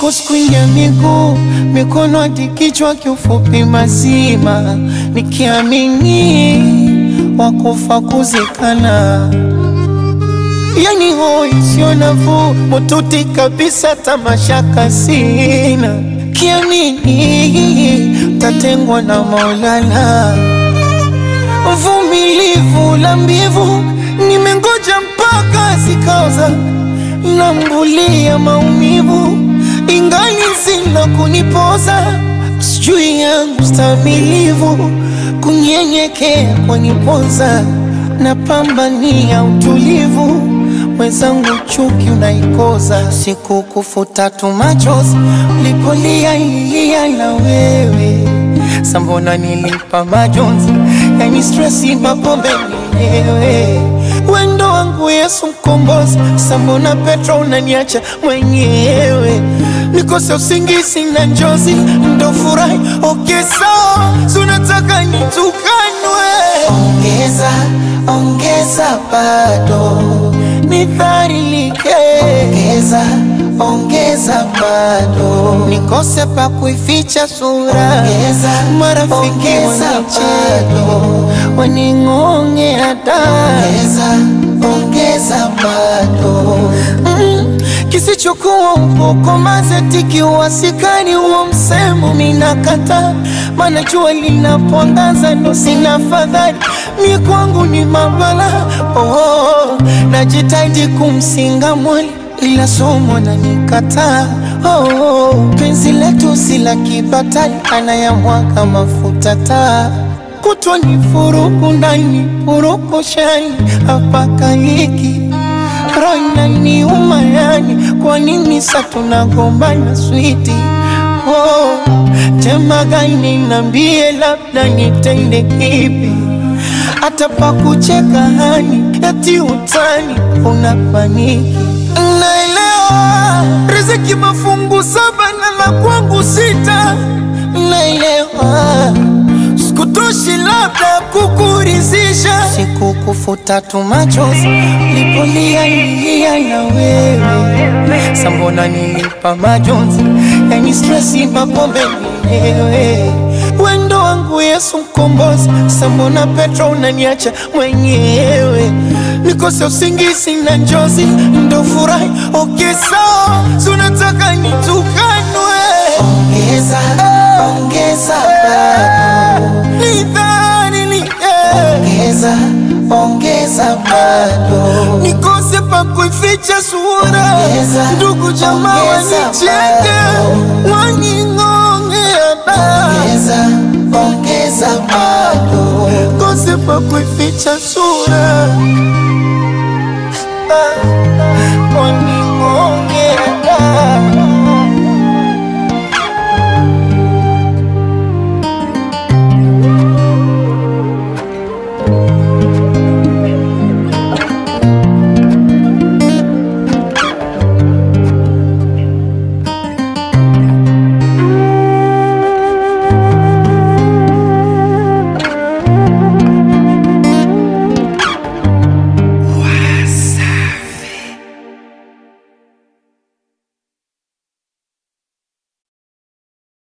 kuskwingia miguu mikono hadi kichwa, kiufupi mazima, nikiamini wakufa kuzikana, yani hoi sio nafuu, mututi kabisa, tamashaka sina, kiamini tatengwa na Maulana, uvumilivu la mbivu, nimengoja mpaka zikaoza, nambulia maumivu ingali zina kunipoza, sijui yangu stamilivu, kunyenyekea kwanipoza, napambania utulivu, mwenzangu chuki unaikoza, siku kufuta tu machozi, ulipolia ilia na wewe sambona nilipa majonzi, yani stresi mapombe mwenyewe wendo wangu Yesu mkombozi, sambona Petro unaniacha mwenyewe, nikose usingizi na njozi, ndo furahi okay, sawa sunataka nitukanwe, ongeza ongeza bado nidharilike, ongeza ongeza bado nikose pa kuificha sura, ongeza marafiki wanicheke waning'ongea da, ongeza ongeza bado mm, kisichokuwa upoko mazetiki uwasikani huo msemo minakata, mana jua linapoangaza ndo sina fadhali, mi kwangu ni mabala oh, najitahidi kumsinga mwali ila somo na nikataa oh, penzi letu si la kibatali, anayamwaga mafuta taa kutwa ni furuku ndani furuku shani hapaka hiki roina ni umayani, kwa nini sa tunagombana switi oh, tema gani nambie, labda nitende kipi hata pa kucheka hani eti utani unapaniki Naelewa riziki mafungu saba na la kwangu sita, naelewa sikutoshi labda kukurizisha, siku kufuta tu machozi lipolia ilia na wewe, sambona nilipa majonzi, yani stresi mapombe mwenyewe wendo wangu Yesu mkombozi, sambona Petro unaniacha mwenyewe, nikose usingizi na njozi, ndo furahi okay, sawa sunataka nitukanwe, ongeza ongeza bado nidhalilike, ongeza ongeza bado nikose pa kuificha sura, ndugu jamaa wanicheke waning'ongea da ongeza ongeza bado kose pa kuificha sura